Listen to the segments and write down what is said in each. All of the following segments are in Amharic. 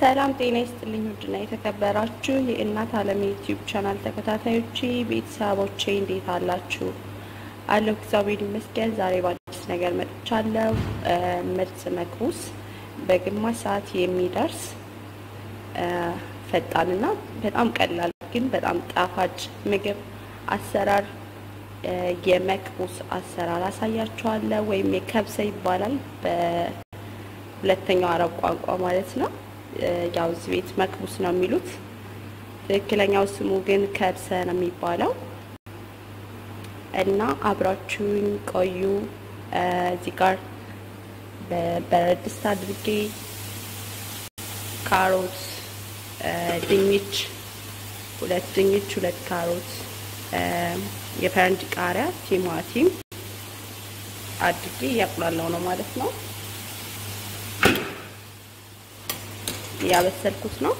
ሰላም ጤና ይስጥልኝ። ውድና የተከበራችሁ የእናት አለም ዩቲዩብ ቻናል ተከታታዮቼ ቤተሰቦቼ እንዴት አላችሁ? አለሁ እግዚአብሔር ይመስገን። ዛሬ በአዲስ ነገር መጥቻለሁ። ምርጥ መክቡስ በግማሽ ሰዓት የሚደርስ ፈጣንና በጣም ቀላል ግን በጣም ጣፋጭ ምግብ አሰራር የመክቡስ አሰራር አሳያችኋለሁ። ወይም የከብሰ ይባላል በሁለተኛው አረብ ቋንቋ ማለት ነው። ያው እዚህ ቤት መክቡስ ነው የሚሉት። ትክክለኛው ስሙ ግን ከብሰ ነው የሚባለው እና አብራችሁኝ ቆዩ። እዚህ ጋር በበረድ ድስት አድርጌ ካሮት፣ ድንች፣ ሁለት ድንች፣ ሁለት ካሮት፣ የፈረንጅ ቃሪያ፣ ቲማቲም አድርጌ እያቁላላው ነው ማለት ነው። እያበሰልኩት ነው።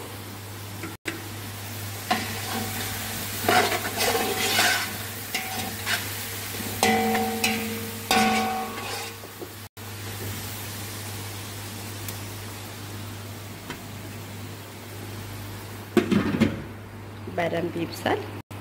በደንብ ይብሳል።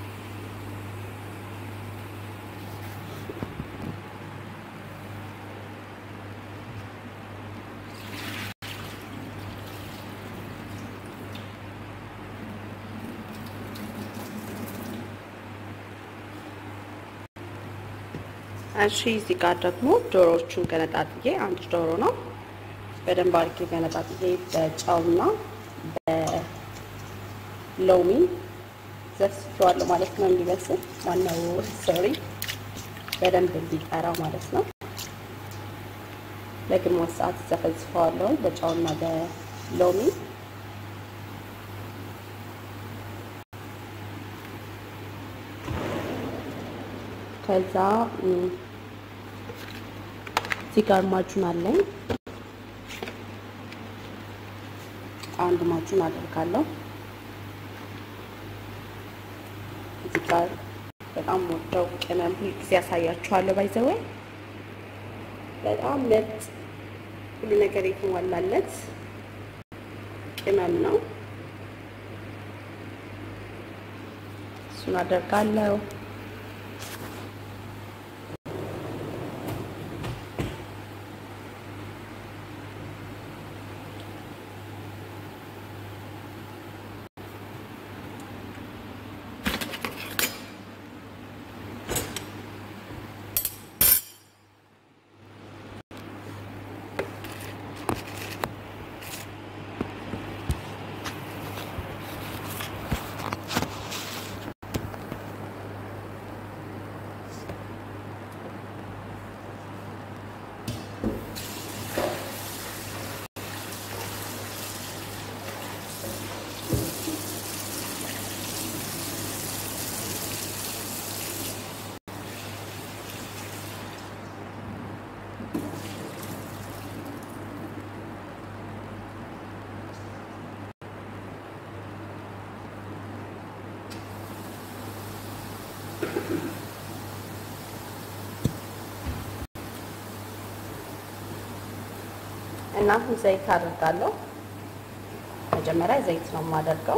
እሺ እዚህ ጋር ደግሞ ዶሮዎቹን ገነጣጥዬ አንድ ዶሮ ነው በደንብ አድርጌ ገነጣጥዬ በጨውና በሎሚ ዘስቸዋለሁ ማለት ነው። እንዲበስል ዋናው ሶሪ በደንብ እንዲጠራ ማለት ነው። ለግማሽ ሰዓት ዘፈዝፈዋለሁ በጨውና በሎሚ ከዛ እዚህ ጋር ማጁን አለኝ። አንድ ማጁን አደርጋለሁ። እዚህ ጋር በጣም ወደው ቅመም ሁልጊዜ ያሳያችኋለሁ። ባይዘወይ በጣም ምርጥ ሁሉ ነገር የተሟላለት ቅመም ነው። እሱን አደርጋለሁ። እና አሁን ዘይት አደርጋለሁ። መጀመሪያ ዘይት ነው የማደርገው።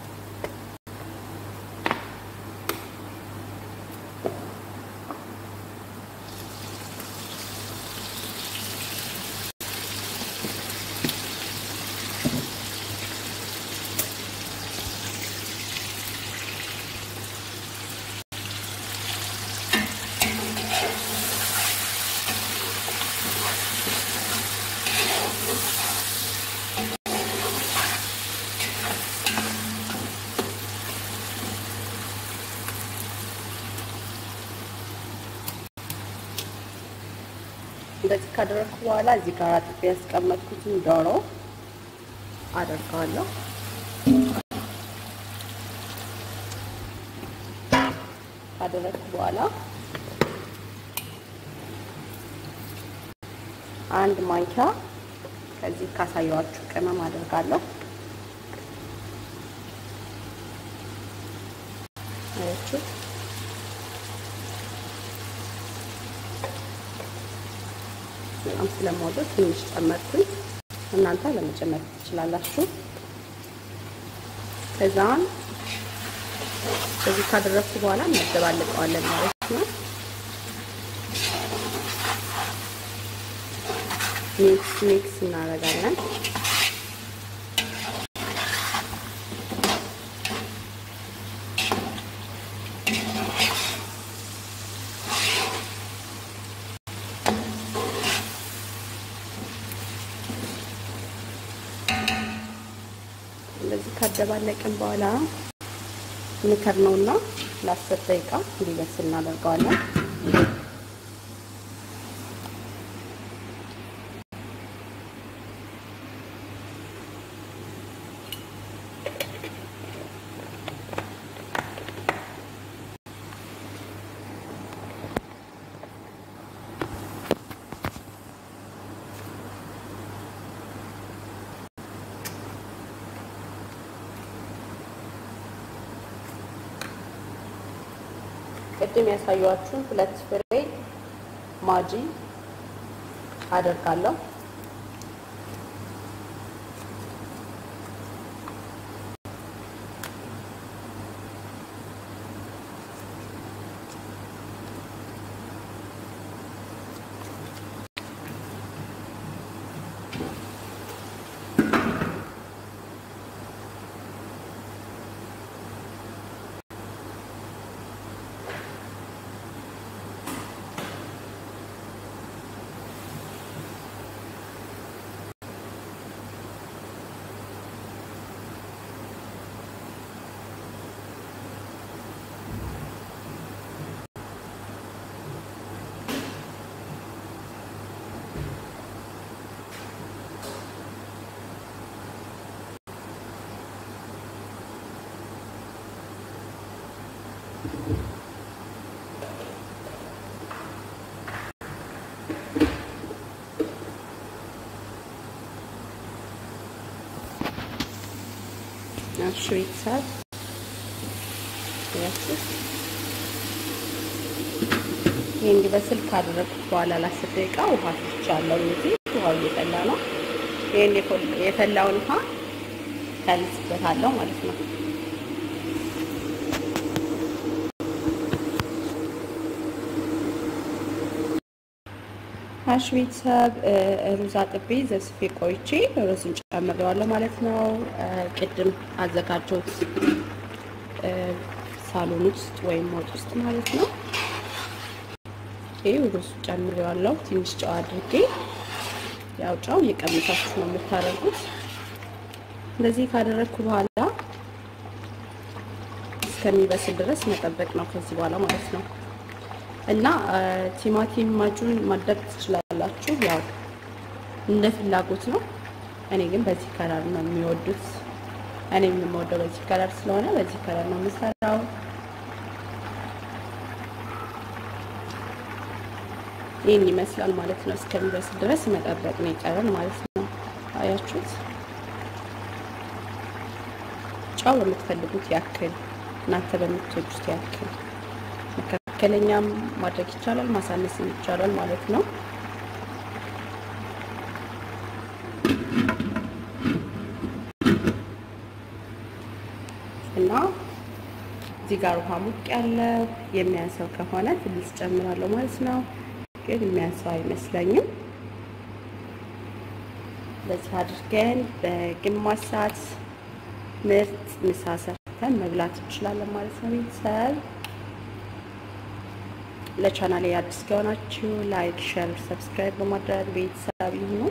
እንደዚህ ካደረግኩ በኋላ እዚህ ጋር አጥቤ ያስቀመጥኩትን ዶሮ አደርገዋለሁ። ካደረግኩ በኋላ አንድ ማንኪያ ከዚህ ካሳየዋችሁ ቅመም አደርጋለሁ። አያችሁ በጣም ስለምወደው ትንሽ ጨመርኩኝ። እናንተ ለመጨመር ትችላላችሁ። ከዛን በዚህ ካደረግኩ በኋላ እናደባልቀዋለን ማለት ነው። ሚክስ ሚክስ እናደርጋለን። እንደዚህ ካደባለቅን በኋላ ምክር ነውና ለአስር ደቂቃ እንዲበስል እናደርገዋለን። ቅድም ያሳየኋችሁን ሁለት ፍሬ ማጂ አደርጋለሁ። እሺ ቤተሰብ ያችሁ ይሄ እንዲበስል ካደረግኩት በኋላ ለአስር ደቂቃ ውሃ ፍቻለሁ። እዚህ ውሃው እየፈላ ነው። ይሄን የፈላውን ውሃ ከልስበታለሁ ማለት ነው። እሺ ቤተሰብ ሩዝ አጥቤ ዘስፌ ቆይቼ ሩዝን ጨምሬዋለሁ ማለት ነው። ቅድም አዘጋጀሁት ሳሎን ውስጥ ወይም ወጥ ውስጥ ማለት ነው። ይህ ሩዝ ጨምሬዋለሁ። ትንሽ ጨው አድርጌ ያው ጨው እየቀመሳችሁ ነው የምታደርጉት። እንደዚህ ካደረግኩ በኋላ እስከሚበስል ድረስ መጠበቅ ነው ከዚህ በኋላ ማለት ነው። እና ቲማቲም ማጁን ማድረግ ትችላላችሁ፣ ያው እንደ ፍላጎት ነው። እኔ ግን በዚህ ከለር ነው የሚወዱት። እኔ የምወደው በዚህ ከለር ስለሆነ በዚህ ከለር ነው የምሰራው። ይህን ይመስላል ማለት ነው። እስከሚበስል ድረስ መጠበቅ ነው የቀረን ማለት ነው። አያችሁት? ጨው በምትፈልጉት ያክል እናንተ በምትወዱት ያክል መካከለኛም ማድረግ ይቻላል፣ ማሳነስም ይቻላል ማለት ነው። እና እዚህ ጋር ውሃ ሙቅ ያለው የሚያንሰው ከሆነ ትንሽ ጨምራለሁ ማለት ነው። ግን የሚያንሰው አይመስለኝም። በዚህ አድርገን በግማሽ ሰዓት ምርጥ ምሳ ሰርተን መብላት እንችላለን ማለት ነው ቤተሰብ ለቻናሌ አዲስ ከሆናችሁ ላይክ፣ ሼር፣ ሰብስክራይብ በማድረግ ቤተሰብ ይሁኑ።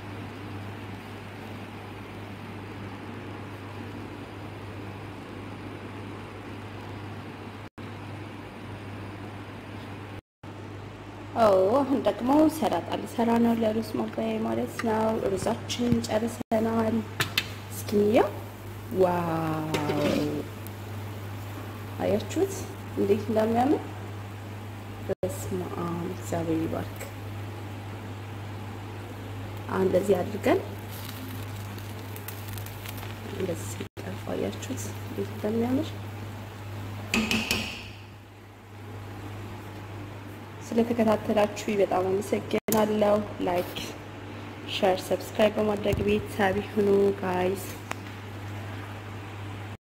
አሁን ደግሞ ሰላጣ ልሰራ ነው ለሩዝ ማባያ ማለት ነው። ሩዛችን ጨርሰናል። እስኪያ ዋው! አያችሁት እንዴት እንደሚያምር በስመ አብ እግዚአብሔር ይባርክ። አሁን እንደዚህ አድርገን እንደዚህ ሲጠፋ አያችሁት እንዴት እንደሚያምር። ስለተከታተላችሁ በጣም አመሰግናለሁ። ላይክ፣ ሼር፣ ሰብስክራይብ በማድረግ ቤተሰብ ይሁኑ ጋይስ።